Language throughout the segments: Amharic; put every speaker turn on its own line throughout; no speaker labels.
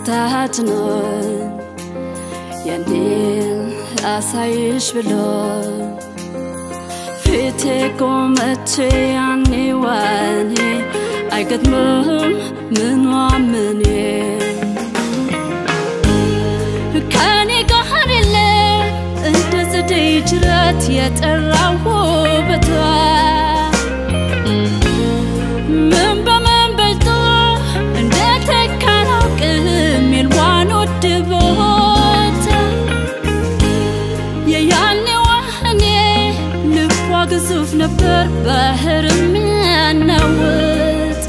ተጭኖን የኔን ላሳይሽ ብሎ ፊቴ ቆመች ያኔ ዋኔ አይገጥምም ምኗ ምኔ ከኔ ጋር የለ እንደ ጸደይ ጅረት የጠራው ውበቷ ምን በምን በልጦ እንደተካላውቅም የልዋን ውድ ቦታ የያኔዋ እኔ ልቧ ግዙፍ ነበር ባህርም ያናውጥ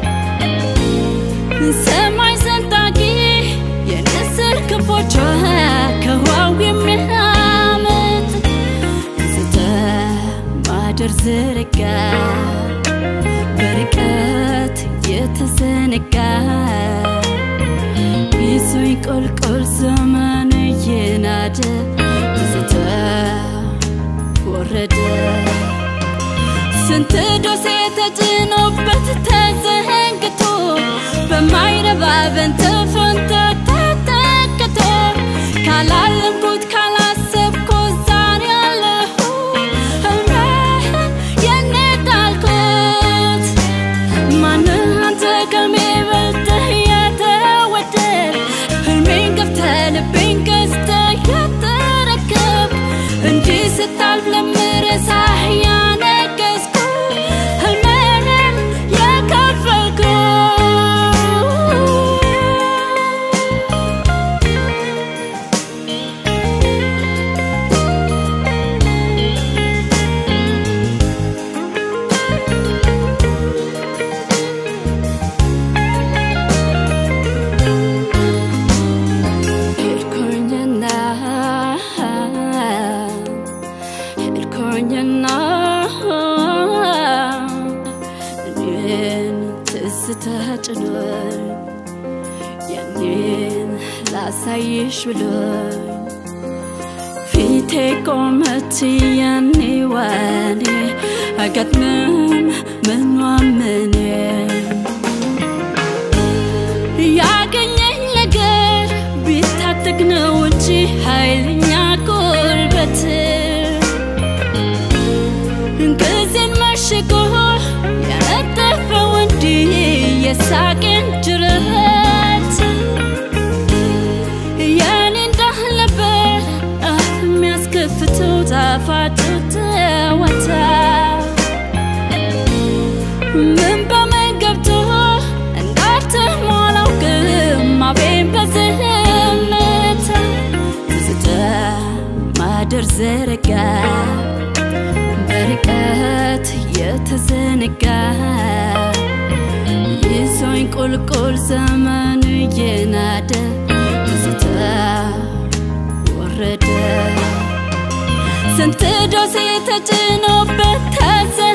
ሰማይ ሰንጣቂ የንስር ክንፎቿ ከዋው የሚያመጥ ስተ ማደር ዝርጋ በርቀት የተዘነጋ ይዞኝ ቆልቆል ዘመን እየናደ ስተ ወረደ ስንት ዶሴ ተጭኖበት ተዘንግቶ በማይረባ በንትፍንት ተተክቶ ካላለምኩት ካላሰብኩት ዛሬ ያለሁ ህልሜን የኔ ጣልኩት ማንን አንተ ከልሜ በልተህ የተወደድ ህልሜን ገፍተህ ልቤን ገዝተህ የተረከብ እንዲህ ስታልፍ ለምረሳህ ያነገስኩ ህልሜንም የከፈልኩ ሄድኩኝና ሄድኩኝና እኔን ትዝታ ጭኖኝ የኔን ላሳይሽ ብሎኝ ፊቴ ቆመች ያኔ ዋኔ አይገጥምም ምኗ ምኔ ያገኘኝ ነገር ቢታጠቅ ነው እንጂ ኃይለኛ ጉልበት ጊዜን መሽጎ ያነጠፈው እንዲህ የሳቄን ጅረት የኔ እንዳልነበር አፍ የሚያስከፍተው ጣፋጩ ተወታ ምን በምን ገብቶ እንዳልተሟላው ግን አፌን በዝምታ ትዝታ ማደር ዘረጋ በርቀት የተዘነጋ ይዞኝ ቁልቁል ዘመን እየናደ ትዝታ ወረደ ስንት ዶሴ ተጭኖበት ተዘ